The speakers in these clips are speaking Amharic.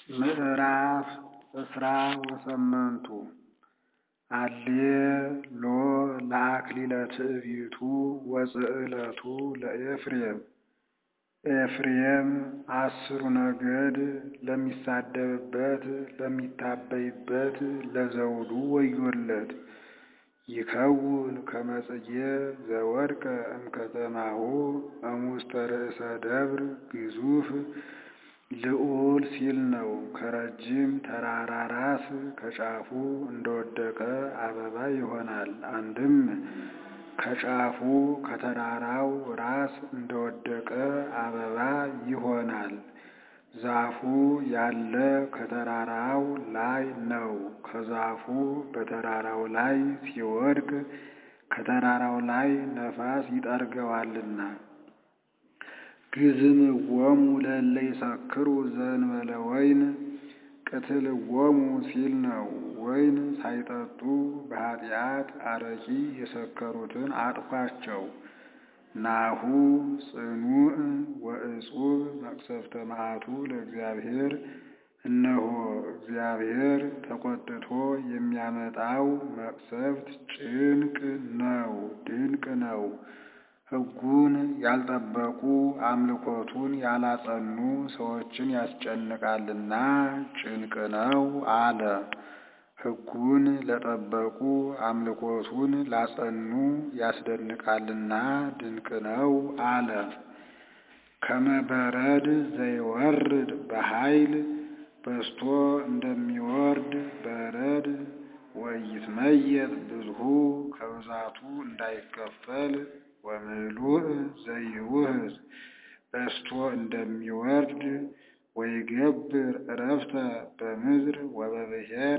ምዕራፍ ዕስራ ወሰመንቱ አሌሎ ለአክሊለ ትዕቢቱ ወጽዕለቱ ለኤፍሬም ኤፍሬም አስሩ ነገድ ለሚሳደብበት ለሚታበይበት ለዘውዱ ወዮለት። ይከውን ከመ ጽጌ ዘወድቀ እምከተማሁ እሙስተ ርእሰ ደብር ግዙፍ ልዑል ሲል ነው። ከረጅም ተራራ ራስ ከጫፉ እንደወደቀ አበባ ይሆናል። አንድም ከጫፉ ከተራራው ራስ እንደወደቀ አበባ ይሆናል። ዛፉ ያለ ከተራራው ላይ ነው። ከዛፉ በተራራው ላይ ሲወድቅ ከተራራው ላይ ነፋስ ይጠርገዋልና። ግዝምዎሙ ለእለ ይሰክሩ ዘእንበለ ወይን ቅትልዎሙ ሲል ነው። ወይን ሳይጠጡ በኃጢአት አረቂ የሰከሩትን አጥፏቸው። ናሁ ጽኑዕ ወዕጹብ መቅሰፍተ መዓቱ ለእግዚአብሔር እነሆ እግዚአብሔር ተቆጥቶ የሚያመጣው መቅሰፍት ጭንቅ ነው፣ ድንቅ ነው። ሕጉን ያልጠበቁ አምልኮቱን ያላጸኑ ሰዎችን ያስጨንቃልና ጭንቅ ነው አለ። ሕጉን ለጠበቁ አምልኮቱን ላጸኑ ያስደንቃልና ድንቅ ነው አለ። ከመ በረድ ዘይወርድ በኃይል በስቶ እንደሚወርድ በረድ ወይትመየጥ ብዙሁ ከብዛቱ እንዳይከፈል ወምሉእ ዘይውህዝ በስቶ እንደሚወርድ ወይገብር ዕረፍተ በምድር ወበብሔር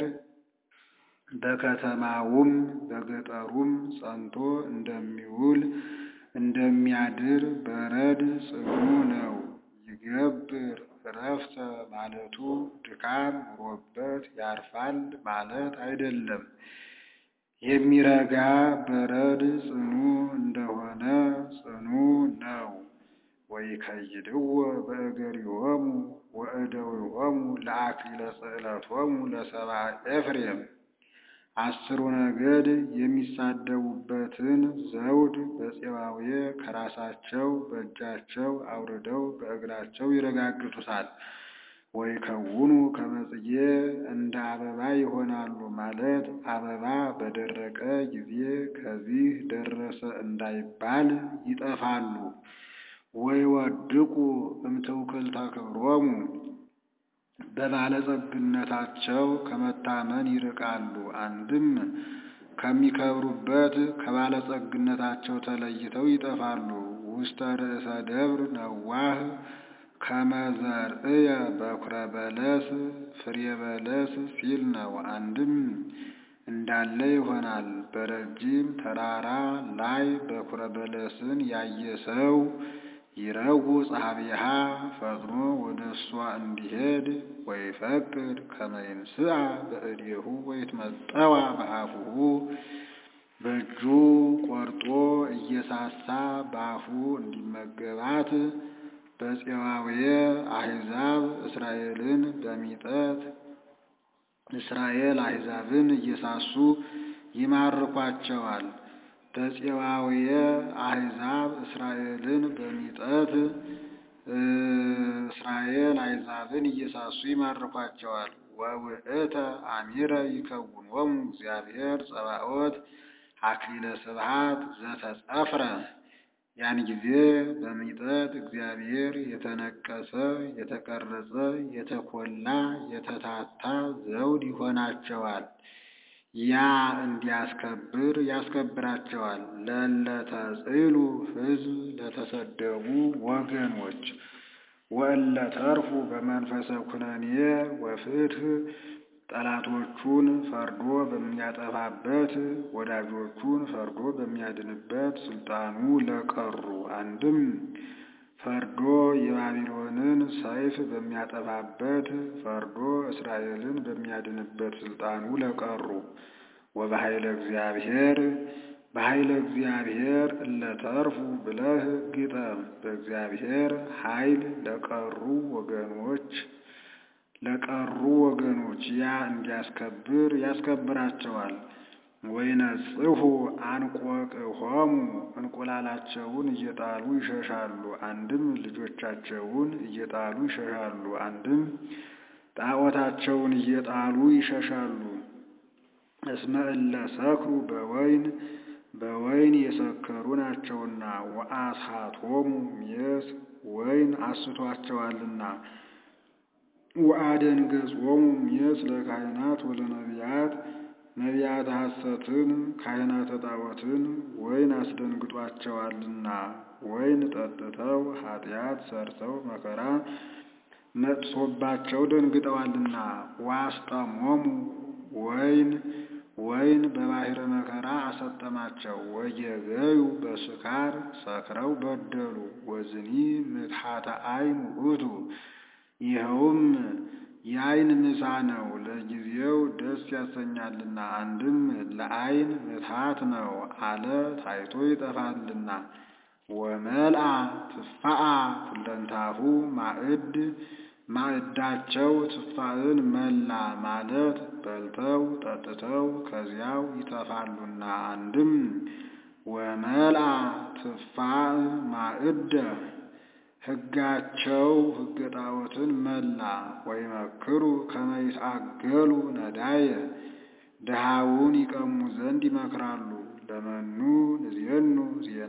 በከተማውም በገጠሩም ጸንቶ እንደሚውል እንደሚያድር በረድ ጽኑ ነው። ይገብር ዕረፍተ ማለቱ ድካም ኑሮበት ያርፋል ማለት አይደለም። የሚረጋ በረድ ጽኑ እንደሆነ ጽኑ ነው። ወይከይድዎ በእገሪሆሙ ወእደዊሆሙ ለአክሊለ ጽዕለቶሙ ለሰብአ ኤፍሬም አስሩ ነገድ የሚሳደቡበትን ዘውድ በፄባዌ ከራሳቸው በእጃቸው አውርደው በእግራቸው ይረጋግጡታል። ወይከውኑ ከመ ጽጌ እንደ አበባ ይሆናሉ ማለት አበባ በደረቀ ጊዜ ከዚህ ደረሰ እንዳይባል ይጠፋሉ። ወይወድቁ እምትውክልተ ክብሮሙ በባለጸግነታቸው ከመታመን ይርቃሉ። አንድም ከሚከብሩበት ከባለጸግነታቸው ተለይተው ይጠፋሉ። ውስተ ርእሰ ደብር ነዋህ ከመ ዘርእየ በኩረ በለስ ፍሬ በለስ ሲል ነው። አንድም እንዳለ ይሆናል። በረጅም ተራራ ላይ በኩረ በለስን ያየ ሰው ይረው ጸሐቢሃ ፈጥኖ ወደ እሷ እንዲሄድ ወይፈቅድ ከመ ይንስአ በእዴሁ ወይትመጠዋ በአፉሁ በእጁ ቆርጦ እየሳሳ በአፉ እንዲመገባት በፄባዌ አሕዛብ እስራኤልን በሚጠት እስራኤል አሕዛብን እየሳሱ ይማርኳቸዋል። በፄባዌ አሕዛብ እስራኤልን በሚጠት እስራኤል አሕዛብን እየሳሱ ይማርኳቸዋል። ወውእተ አሚረ ይከውኖሙ እግዚአብሔር ጸባኦት አክሊለ ስብሐት ዘተጸፍረ ያን ጊዜ በሚጠት እግዚአብሔር የተነቀሰ የተቀረጸ የተኮላ የተታታ ዘውድ ይሆናቸዋል። ያ እንዲያስከብር ያስከብራቸዋል። ለለተጽሉ ሕዝብ ለተሰደቡ ወገኖች ወእለ ተርፉ በመንፈሰ ኩነኔ ወፍትሕ ጠላቶቹን ፈርዶ በሚያጠፋበት ወዳጆቹን ፈርዶ በሚያድንበት ስልጣኑ ለቀሩ አንድም ፈርዶ የባቢሎንን ሰይፍ በሚያጠፋበት ፈርዶ እስራኤልን በሚያድንበት ስልጣኑ ለቀሩ ወበኃይለ እግዚአብሔር በኃይለ እግዚአብሔር እለተርፉ ብለህ ግጠም። በእግዚአብሔር ኃይል ለቀሩ ወገኖች ለቀሩ ወገኖች ያ እንዲያስከብር ያስከብራቸዋል። ወይነጽሑ አንቆቅሆሙ እንቁላላቸውን እየጣሉ ይሸሻሉ። አንድም ልጆቻቸውን እየጣሉ ይሸሻሉ። አንድም ጣዖታቸውን እየጣሉ ይሸሻሉ። እስመ እለ ሰክሩ በወይን በወይን የሰከሩ ናቸውና ወአስሐቶሙ ሜስ ወይን አስቷቸዋልና ወአደንገጾሙ ሜስ ለካህናት ወለነቢያት ነቢያት ሐሰትን ካህናተ ጣዖትን ወይን አስደንግጧቸዋልና ወይን ጠጥተው ኃጢአት ሰርተው መከራ መጥሶባቸው ደንግጠዋልና ዋስጠሞሙ ወይን ወይን በባሕረ መከራ አሰጠማቸው። ወየገዩ በስካር ሰክረው በደሉ። ወዝኒ ምትሐተ አይን ውእቱ ይኸውም የአይን ምሳ ነው፣ ለጊዜው ደስ ያሰኛልና። አንድም ለአይን ምትሐት ነው አለ ታይቶ ይጠፋልና። ወመልአ ትፋአ ኩለንታሁ ማዕድ ማዕዳቸው ትፋእን መላ ማለት በልተው ጠጥተው ከዚያው ይተፋሉና። አንድም ወመልአ ትፋእ ማዕደ ሕጋቸው ሕገ ጣዖትን መላ። ወይመክሩ ከመ ይትአገሉ ነዳየ ድሃውን ይቀሙ ዘንድ ይመክራሉ። ለመኑ ንዜኑ ዜና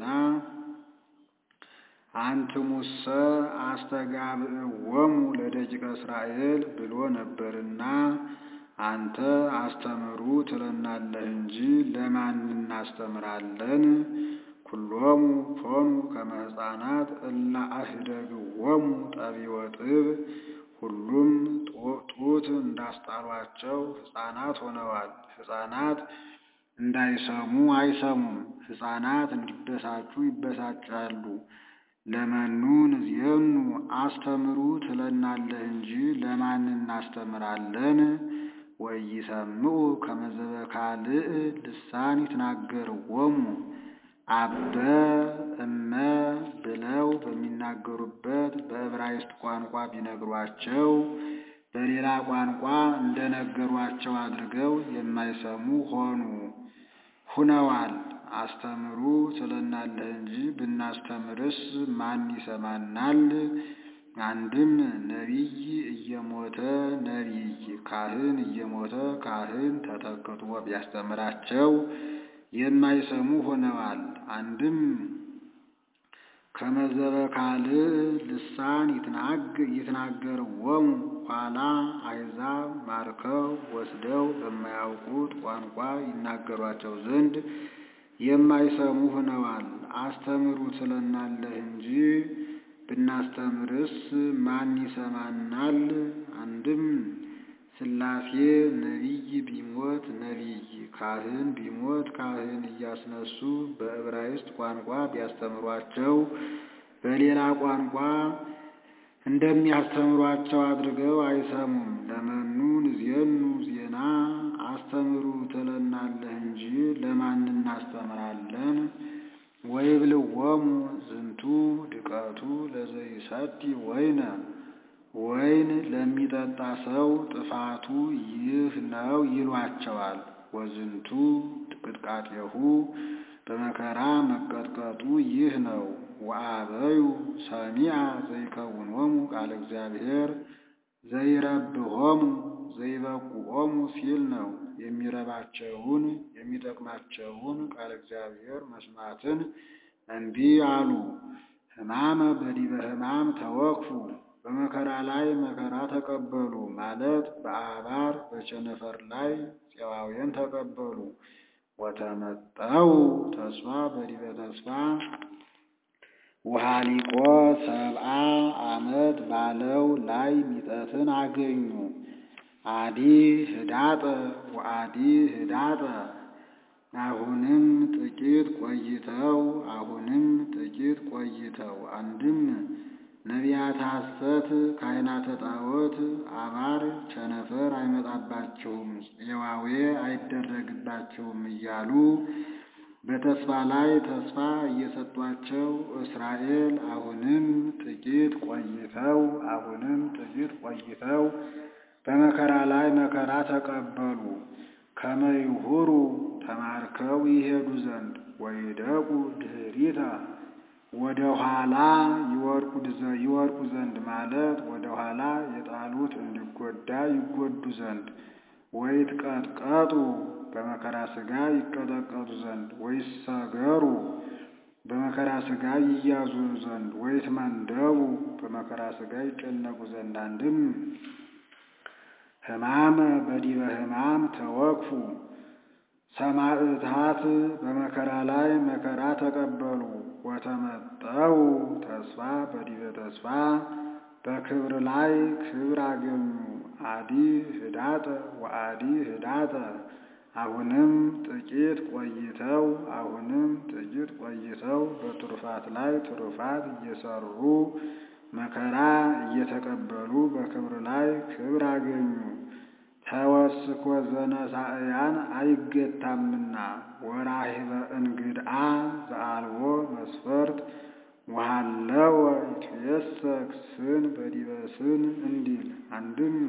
አንትሙሰ አስተጋብእዎሙ ለደቂቀ እስራኤል ብሎ ነበርና አንተ አስተምሩ ትለናለህ እንጂ ለማን እናስተምራለን? ኩሎሙ ኮኑ ከመ ሕፃናት እለ አህደግዎሙ ጠቢወ ጥብ ሁሉም ጡት እንዳስጣሏቸው ሕፃናት ሆነዋል። ሕፃናት እንዳይሰሙ አይሰሙም፣ ሕፃናት እንዲበሳጩ ይበሳጫሉ። ለመኑ ንዜኑ አስተምሩ ትለናለህ እንጂ ለማን እናስተምራለን? ወኢይሰምዑ ከመ ዘበካልእ ልሳን ይትናገርዎሙ አበ እመ ብለው በሚናገሩበት በዕብራይስጥ ቋንቋ ቢነግሯቸው በሌላ ቋንቋ እንደነገሯቸው አድርገው የማይሰሙ ሆኑ ሁነዋል። አስተምሩ ትለናለህ እንጂ ብናስተምርስ ማን ይሰማናል? አንድም ነቢይ እየሞተ ነቢይ፣ ካህን እየሞተ ካህን ተተክቶ ቢያስተምራቸው የማይሰሙ ሆነዋል። አንድም ከመዘበ ካልእ ልሳን ይትናገርዎሙ ኋላ አሕዛብ ማርከው ወስደው በማያውቁት ቋንቋ ይናገሯቸው ዘንድ የማይሰሙ ሆነዋል። አስተምሩ ትለናለህ እንጂ ብናስተምርስ ማን ይሰማናል? አንድም ሥላሴ ነቢይ ቢሞት ነቢይ፣ ካህን ቢሞት ካህን እያስነሱ በዕብራይስጥ ቋንቋ ቢያስተምሯቸው በሌላ ቋንቋ እንደሚያስተምሯቸው አድርገው አይሰሙም። ለመኑ ንዜኑ ዜና አስተምሩ ትለናለህ እንጂ ለማን እናስተምራለን? ወይብልዎሙ ዝንቱ ድቀቱ ለዘይሰቲ ወይነ ወይን ለሚጠጣ ሰው ጥፋቱ ይህ ነው ይሏቸዋል። ወዝንቱ ቅጥቃጤሁ በመከራ መቀጥቀጡ ይህ ነው። ወአበዩ ሰሚዐ ዘይከውኖሙ ቃለ እግዚአብሔር ዘይረብሆሙ ዘይበቁኦሙ ሲል ነው። የሚረባቸውን የሚጠቅማቸውን ቃለ እግዚአብሔር መስማትን እምቢ አሉ። ሕማመ በዲበ ሕማም ተወክፉ በመከራ ላይ መከራ ተቀበሉ ማለት በአባር በቸነፈር ላይ ፄዋውያን ተቀበሉ። ወተመጠው ተስፋ በዲበ ተስፋ ውሃሊቆ ሰብአ ዓመት ባለው ላይ ሚጠትን አገኙ። አዲ ህዳጠ ወአዲ ህዳጠ አሁንም ጥቂት ቆይተው አሁንም ጥቂት ቆይተው አንድም ነቢያት ሐሰት ካህናተ ጣዖት አባር ቸነፈር አይመጣባችሁም፣ ፄዋዌ አይደረግባችሁም እያሉ በተስፋ ላይ ተስፋ እየሰጧቸው እስራኤል አሁንም ጥቂት ቆይተው አሁንም ጥቂት ቆይተው በመከራ ተቀበሉ ከመይሁሩ ተማርከው ይሄዱ ዘንድ ወይደቁ ድኅሪተ ወደ ኋላ ይወድቁ ዘንድ ማለት ወደ ኋላ የጣሉት እንዲጎዳ ይጎዱ ዘንድ ወይትቀጥቀጡ በመከራ ሥጋ ይቀጠቀጡ ዘንድ ወይሰገሩ በመከራ ሥጋ ይያዙ ዘንድ ወይትመንደቡ በመከራ ሥጋ ይጨነቁ ዘንድ አንድም ሕማመ በዲበ ሕማም ተወክፉ ሰማዕታት በመከራ ላይ መከራ ተቀበሉ ወተመጠው ተስፋ በዲበ ተስፋ በክብር ላይ ክብር አገኙ አዲ ህዳጠ ወአዲ ህዳጠ አሁንም ጥቂት ቆይተው አሁንም ጥቂት ቆይተው በትሩፋት ላይ ትሩፋት እየሰሩ መከራ እየተቀበሉ በክብር ላይ ክብር አገኙ። ተወስኮ ዘነሳእያን አይገታምና ወራሂበ እንግድአ ዘአልቦ መስፈርት ወሃለወ ይትየሰክ ስን በዲበ ስን እንዲል አንድም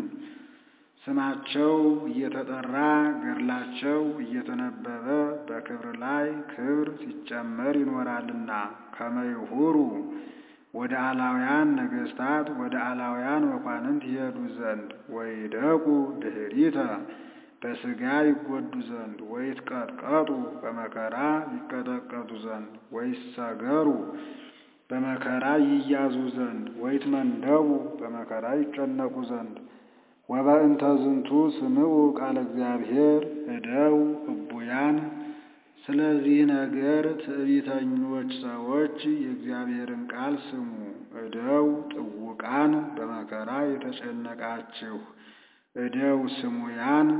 ስማቸው እየተጠራ ገድላቸው እየተነበበ በክብር ላይ ክብር ሲጨመር ይኖራልና ከመይሁሩ ወደ አላውያን ነገሥታት ወደ አላውያን መኳንንት ይሄዱ ዘንድ ወይደቁ ድኅሪተ በሥጋ ይጎዱ ዘንድ ወይትቀጥቀጡ በመከራ ይቀጠቀጡ ዘንድ ወይሰገሩ በመከራ ይያዙ ዘንድ ወይትመንደቡ በመከራ ይጨነቁ ዘንድ ወበእንተ ዝንቱ ስምዑ ቃለ እግዚአብሔር እደው እቡያን ስለዚህ ነገር ትዕቢተኞች ሰዎች የእግዚአብሔርን ቃል ስሙ። እደው ጥውቃን በመከራ የተጨነቃችሁ እደው ስሙያን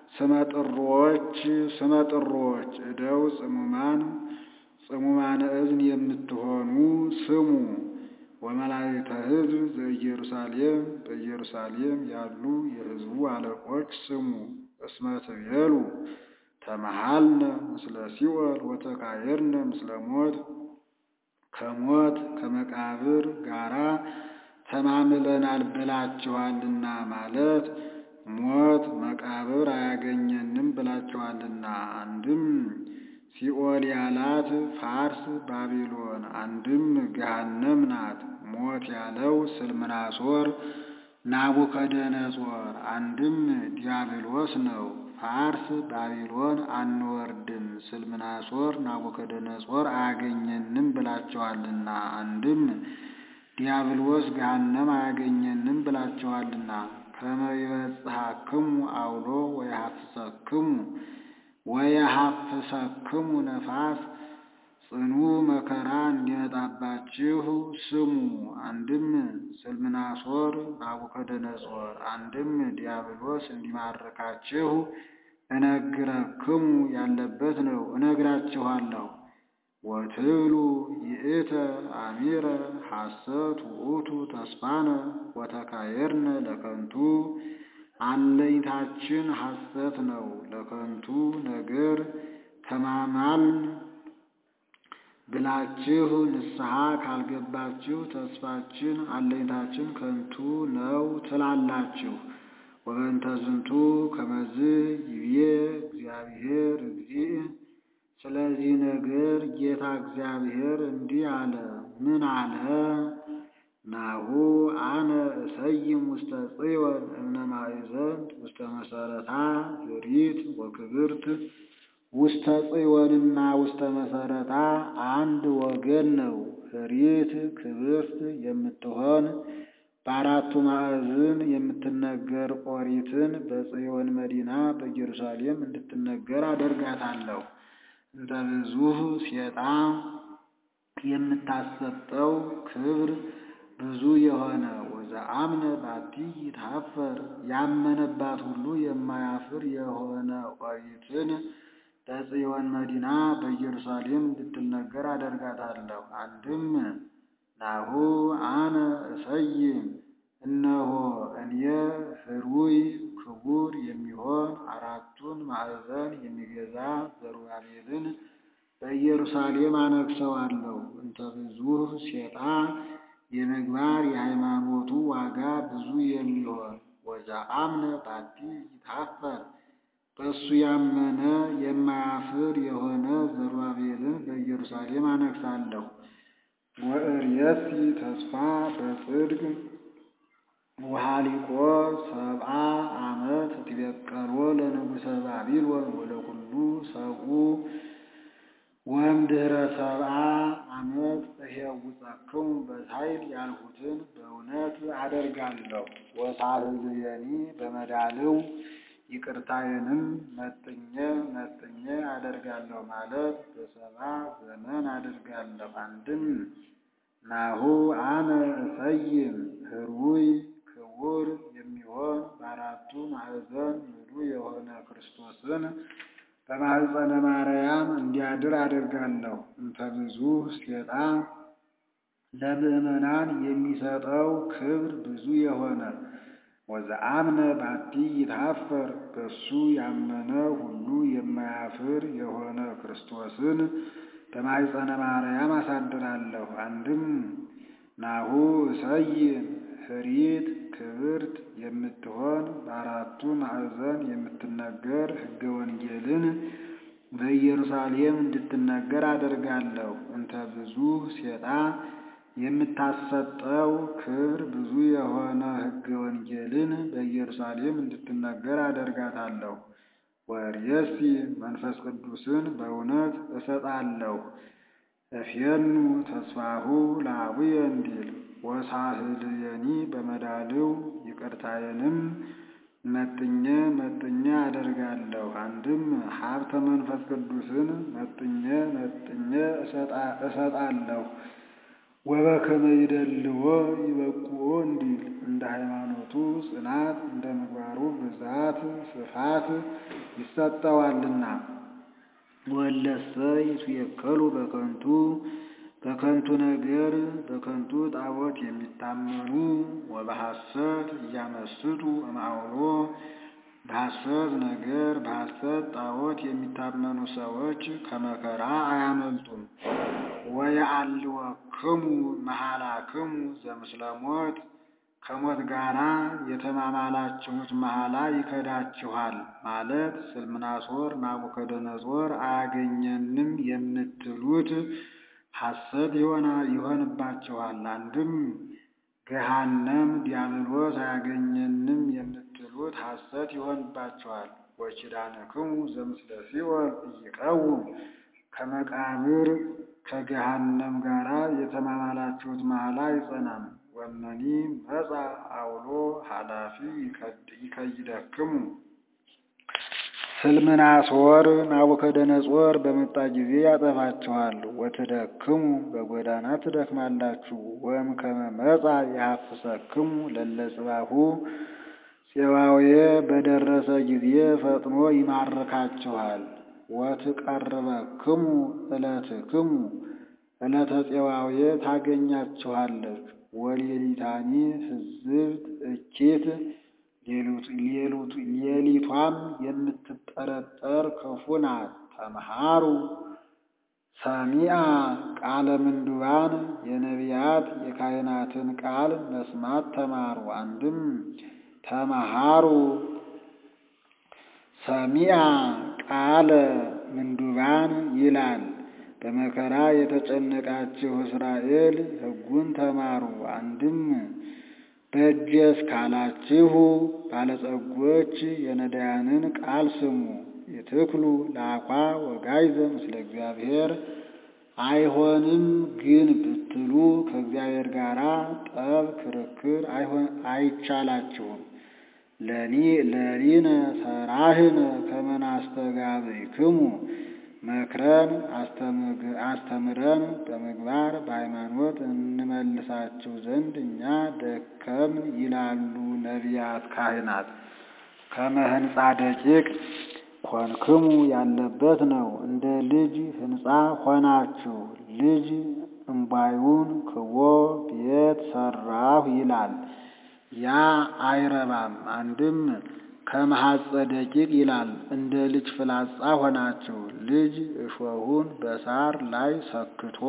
ስመጥሮች ስመጥሮች እደው ጽሙማን ጽሙማነ እዝን የምትሆኑ ስሙ። ወመላእክተ ሕዝብ ዘኢየሩሳሌም በኢየሩሳሌም ያሉ የሕዝቡ አለቆች ስሙ። እስመ ትቤሉ ተመሃልነ ምስለ ሲኦል ወተካየርነ ምስለ ሞት ከሞት ከመቃብር ጋራ ተማምለናል ብላችኋልና ማለት ሞት መቃብር አያገኘንም ብላችኋልና። አንድም ሲኦል ያላት ፋርስ ባቢሎን፣ አንድም ገሃነም ናት። ሞት ያለው ስልምናሶር ናቡከደነጾር፣ አንድም ዲያብሎስ ነው። ፋርስ ባቢሎን አንወርድም፣ ስልምናሶር ናቡከደነጾር አያገኘንም ብላችኋልና። አንድም ዲያብሎስ ገሃነም አያገኘንም ብላችኋልና። ከመ ይበጽሐክሙ አውሎ ወየሐፍሰክሙ ወየሐፍሰክሙ ነፋስ ጽኑ መከራ እንዲመጣባችሁ ስሙ። አንድም ስልምናሶር ናቡከደነጾር፣ አንድም ዲያብሎስ እንዲማርካችሁ እነግረክሙ ያለበት ነው እነግራችኋለሁ። ወትብሉ ይእተ አሚረ ሐሰት ውእቱ ተስፋነ ወተካየርነ ለከንቱ አለኝታችን ሐሰት ነው ለከንቱ ነገር ተማማልን ብላችሁ ንስሐ ካልገባችሁ ተስፋችን አለኝታችን ከንቱ ነው ትላላችሁ። ወበእንተ ዝንቱ ከመዝ ይቤ እግዚአብሔር እግዚእ ስለዚህ ነገር ጌታ እግዚአብሔር እንዲህ አለ። ምን አለ? ናሁ አነ እሰይም ውስተ ጽዮን እምነ ማእዘን ውስተ መሰረታ ዝሪት ወክብርት ውስተ ጽዮንና ውስተ መሰረታ አንድ ወገን ነው። ህሪት ክብርት የምትሆን በአራቱ ማዕዝን የምትነገር ኦሪትን በጽዮን መዲና በኢየሩሳሌም እንድትነገር አደርጋታለሁ። እንተ ብዙህ ሴጣ የምታሰጠው ክብር ብዙ የሆነ ወዘአምነ ባቲ ይታፈር ያመነባት ሁሉ የማያፍር የሆነ ኦሪትን በጽዮን መዲና በኢየሩሳሌም እንድትነገር አደርጋታለሁ። አንድም ናሁ አነ እሰይም እነሆ እኔ ህሩይ ክቡር የሚሆን አራቱን ማዕዘን የሚገዛ ዘሩባቤልን በኢየሩሳሌም አነግሰዋለሁ። እንተ ብዙህ ሴጣ የምግባር የሃይማኖቱ ዋጋ ብዙ የሚሆን ወዘአምነ ባቲ ይታፈር በእሱ ያመነ የማያፍር የሆነ ዘሩባቤልን በኢየሩሳሌም አነግሣለሁ። ወእርየሲ ተስፋ በጽድቅ ወሃሊቆ ሰብአ ዓመት ትቤቀሎ ለንጉሠ ባቢሎን ወለኩሉ ሰብኡ ወእምድኅረ ሰብአ ዓመት እሄውፀክሙ በኃይል ያልሁትን በእውነት አደርጋለሁ። ወሳህልየኒ በመዳልው ይቅርታዬንም መጥኜ መጥኜ አደርጋለሁ ማለት በሰባ ዘመን አደርጋለሁ። አንድም ናሁ አነ እሰይም ህሩይ ክቡር የሚሆን በአራቱ ማዕዘን ምሉ የሆነ ክርስቶስን በማኅፀነ ማርያም እንዲያድር አደርጋለሁ። እንተ ብዙ ሴጣ ለምእመናን የሚሰጠው ክብር ብዙ የሆነ ወዘአምነ ባቲ ይታፈር በሱ ያመነ ሁሉ የማያፍር የሆነ ክርስቶስን በማኅፀነ ማርያም አሳድራለሁ። አንድም ናሁ እሰይም ህሪት ክብርት የምትሆን በአራቱ ማዕዘን የምትነገር ሕገ ወንጌልን በኢየሩሳሌም እንድትነገር አደርጋለሁ። እንተ ብዙ ሴጣ የምታሰጠው ክብር ብዙ የሆነ ሕገ ወንጌልን በኢየሩሳሌም እንድትነገር አደርጋታለሁ። ወርእየሲ መንፈስ ቅዱስን በእውነት እሰጣለሁ። እፌኑ ተስፋሁ ለአቡየ እንዲል ወሳህልየኒ በመዳልው ይቅርታዬንም መጥኜ መጥኜ አደርጋለሁ። አንድም ሀብተ መንፈስ ቅዱስን መጥኜ መጥኜ እሰጣለሁ። ወበከመ ይደልዎ ይበቁዎ እንዲል እንደ ሃይማኖቱ ጽናት እንደ ምግባሩ ብዛት ስፋት ይሰጠዋልና። ወለሰ ይትዌከሉ በከንቱ በከንቱ ነገር በከንቱ ጣዖት የሚታመኑ ወበሐሰት እያመስጡ እምአውሎ በሐሰት ነገር በሐሰት ጣዖት የሚታመኑ ሰዎች ከመከራ አያመልጡም። ወየአልወክሙ መሐላክሙ ዘምስለ ሞት ከሞት ጋራ የተማማላችሁት መሐላ ይከዳችኋል ማለት ስልምናሶር ናቡከደነጾር አያገኘንም የምትሉት ሐሰት ይሆንባችኋል። አንድም ገሃነም ዲያብሎስ አያገኘንም የምትሉት ሐሰት ይሆንባችኋል። ወኪዳንክሙ ዘምስለ ሲኦል ኢይቀውም ከመቃብር ከገሃነም ጋራ የተማማላችሁት መሐላ አይጸናም። ወመኒ መጻ አውሎ ኃላፊ ይከይደክሙ ስልምናሶር ናቡከደነጾር በመጣ ጊዜ ያጠፋችኋል። ወትደክሙ በጎዳና ትደክማላችሁ። ወእምከመ መጻ የሐፍሰክሙ ለለጽባሁ ፄዋዌ በደረሰ ጊዜ ፈጥኖ ይማርካችኋል። ወትቀርበክሙ ዕለትክሙ ዕለተ ፄዋዌ ታገኛችኋለች። ወሌሊታኒ ህዝብት እኪት ሌሊቷም የምትጠረጠር ክፉ ናት። ተምሃሩ ሰሚአ ቃለ ምንዱባን የነቢያት የካህናትን ቃል መስማት ተማሩ። አንድም ተምሃሩ ሰሚአ ቃለ ምንዱባን ይላል። በመከራ የተጨነቃችሁ እስራኤል ሕጉን ተማሩ። አንድም በእጄ እስካላችሁ ባለጸጎች የነዳያንን ቃል ስሙ። ይትክሉ ለአኳ ወጋይዘ ምስለ እግዚአብሔር አይሆንም ግን ብትሉ ከእግዚአብሔር ጋር ጠብ ክርክር አይቻላችሁም። ለሊነ ሰራህነ ከመናስተጋብይክሙ መክረን አስተምረን በምግባር በሃይማኖት እንመልሳችሁ ዘንድ እኛ ደከምን ይላሉ ነቢያት ካህናት። ከመህንፃ ደቂቅ ኮንክሙ ያለበት ነው። እንደ ልጅ ህንፃ ሆናችሁ። ልጅ እምባዩን ክቦ ቤት ሰራሁ ይላል። ያ አይረባም። አንድም ከመሐፀ ደቂቅ ይላል። እንደ ልጅ ፍላጻ ሆናችሁ። ልጅ እሾሁን በሳር ላይ ሰክቶ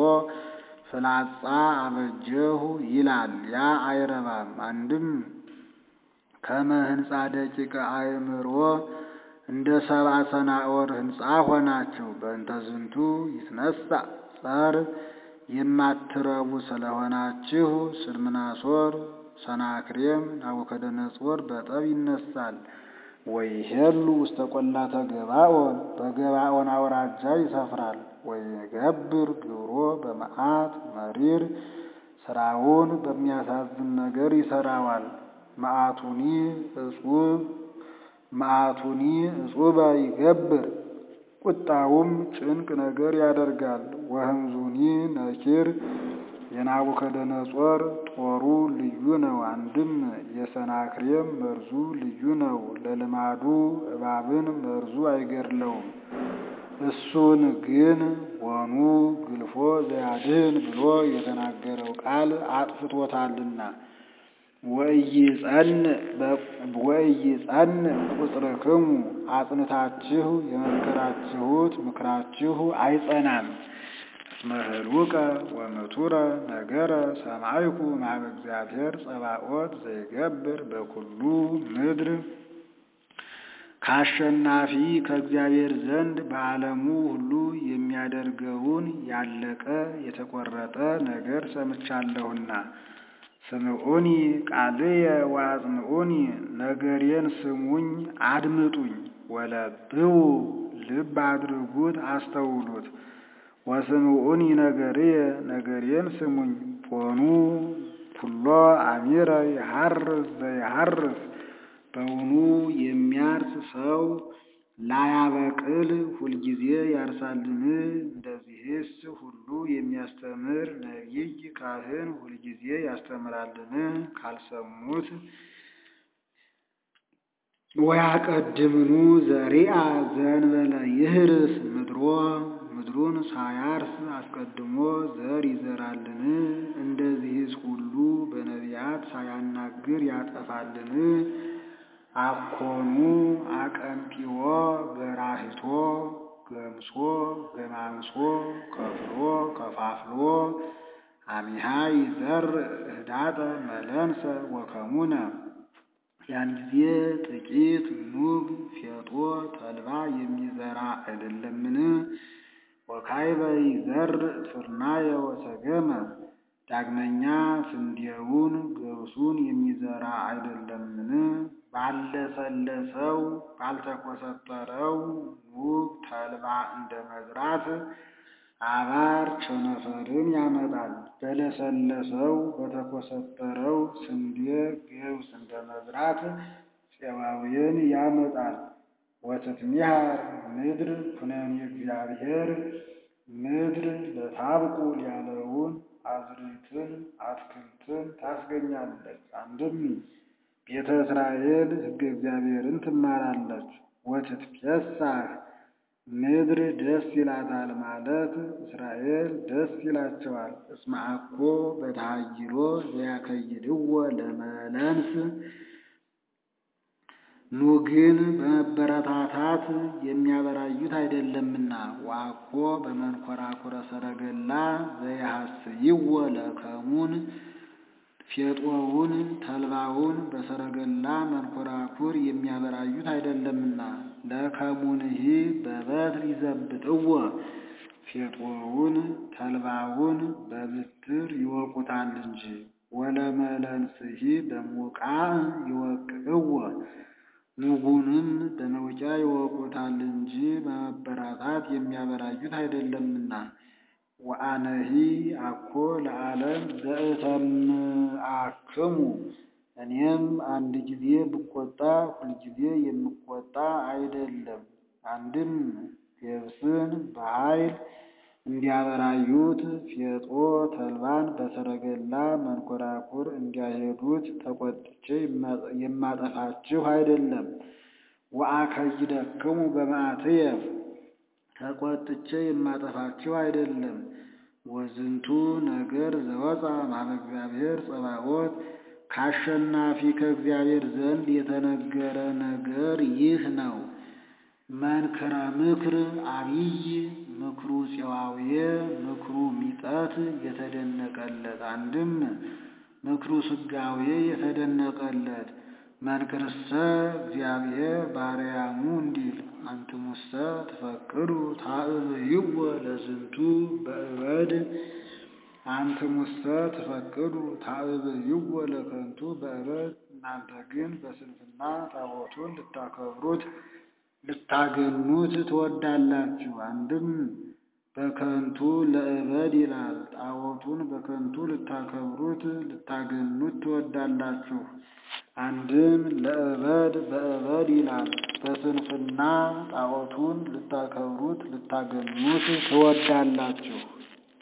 ፍላጻ አበጀሁ ይላል። ያ አይረባም። አንድም ከመ ህንፃ ደቂቀ አእምሮ እንደ ሰብአ ሰናኦር ህንፃ ሆናችሁ። በእንተ ዝንቱ ይትነሳ ጸር የማትረቡ ስለሆናችሁ ስልምናሶር፣ ሰናክሬም፣ ናቡከደነጾር በጠብ ይነሳል። ወይሄሉ ውስተ ቈላተ ገባኦን በገባኦን አውራጃ ይሰፍራል። ወይገብር ግብሮ በመዓት መሪር ስራውን በሚያሳዝን ነገር ይሰራዋል። መዓቱኒ እጹብ መዓቱኒ እጹበ ይገብር ቁጣውም ጭንቅ ነገር ያደርጋል። ወህምዙኒ ነኪር የናቡከደነጾር ጦሩ ልዩ ነው። አንድም የሰናክሬም መርዙ ልዩ ነው። ለልማዱ እባብን መርዙ አይገድለውም። እሱን ግን ወኑ ግልፎ ዘያድህን ብሎ የተናገረው ቃል አጥፍቶታልና። ወኢይጸን ቁጽርክሙ አጽንታችሁ የመከራችሁት ምክራችሁ አይጸናም። እስመ ህሉቀ ወምቱረ ነገረ ሰማይኩ እምኀበ እግዚአብሔር ጸባኦት ዘይገብር በኩሉ ምድር ከአሸናፊ ከእግዚአብሔር ዘንድ በዓለሙ ሁሉ የሚያደርገውን ያለቀ የተቆረጠ ነገር ሰምቻለሁና። ስምዑኒ ቃልየ ወአጽምዑኒ ነገሬን ስሙኝ አድምጡኝ። ወለብው ልብ አድርጉት አስተውሉት። ወስምዑኒ ነገርየ ነገሬን ስሙኝ። ፖኑ ኩሎ አሚረ የሐርስ ዘየሐርስ በውኑ የሚያርስ ሰው ላያበቅል ሁልጊዜ ያርሳልን? እንደዚህስ ሁሉ የሚያስተምር ነቢይ ካህን ሁልጊዜ ያስተምራልን? ካልሰሙት ወያቀድምኑ ዘሪአ ዘእንበለ ይህርስ ምድሮ ምድሩን ሳያርስ አስቀድሞ ዘር ይዘራልን? እንደዚህስ ሁሉ በነቢያት ሳያናግር ያጠፋልን? አኮኑ አቀንጢዎ ገራሂቶ ገምሶ ገማምሶ ከፍሎ ከፋፍሎ አሚሃ ይዘር ህዳጠ መለንሰ ወከሙነ ያን ጊዜ ጥቂት ኑግ ፌጦ ተልባ የሚዘራ አይደለምን? ወካይበ ይዘር ፍርናየ ወሰገመ ዳግመኛ ስንዴውን ገብሱን የሚዘራ አይደለምን? ባለሰለሰው ባልተኮሰተረው ኑግ ተልባ እንደ መዝራት አባር ቸነፈርን ያመጣል። በለሰለሰው በተኮሰተረው ስንዴ ገብስ እንደ መዝራት ፄባውያን ያመጣል። ወትትሚሃር ምድር ኩነኔ እግዚአብሔር ምድር ለታብቁል ያለውን አዝርዕትን አትክልትን ታስገኛለች። አንድም ቤተ እስራኤል ሕገ እግዚአብሔርን ትማራለች። ወትትፌሳህ ምድር ደስ ይላታል ማለት እስራኤል ደስ ይላቸዋል። እስመ አኮ በተሃይሎ ዘያከይድዎ ለመለንስ ኑግን በመበረታታት የሚያበራዩት አይደለምና። ወአኮ በመንኮራኩረ ሰረገላ ዘያሐስይዎ ለከሙን ፌጦውን ተልባውን በሰረገላ መንኮራኩር የሚያበራዩት አይደለምና። ለከሙንሂ በበትር ይዘብጥዎ ፌጦውን ተልባውን በብትር ይወቁታል እንጂ። ወለመለንስሂ በሙቃዕ ይወቅዕዎ ኑጉንም በመውቂያ ይወቁታል እንጂ በመበራታት የሚያበራዩት አይደለምና። ወአነሂ አኮ ለዓለም ዘእተምአክሙ እኔም አንድ ጊዜ ብቆጣ ሁልጊዜ የምቆጣ አይደለም። አንድም ገብስን በኃይል እንዲያበራዩት ፌጦ ተልባን በሰረገላ መንኮራኩር እንዲያሄዱት ተቆጥቼ የማጠፋችሁ አይደለም። ወአከይደክሙ በመዓትየ ተቆጥቼ የማጠፋችሁ አይደለም። ወዝንቱ ነገር ዘወፃ እምኀበ እግዚአብሔር ጸባኦት ከአሸናፊ ከእግዚአብሔር ዘንድ የተነገረ ነገር ይህ ነው። መንክረ ምክር አብይ ምክሩ ፄዋውየ ምክሩ ሚጠት የተደነቀለት አንድም ምክሩ ስጋዌ የተደነቀለት መንክርሰ እግዚአብሔር ባርያሙ እንዲል አንትሙሰ ትፈቅዱ ታእብይዎ ለዝንቱ በእበድ አንትሙሰ ትፈቅዱ ታእብይዎ ለከንቱ በእበድ እናንተ ግን በስንፍና ጣዖቱን ልታከብሩት ልታገኑት ትወዳላችሁ። አንድም በከንቱ ለእበድ ይላል። ጣዖቱን በከንቱ ልታከብሩት ልታገኑት ትወዳላችሁ። አንድም ለእበድ በእበድ ይላል። በስንፍና ጣዖቱን ልታከብሩት ልታገኑት ትወዳላችሁ።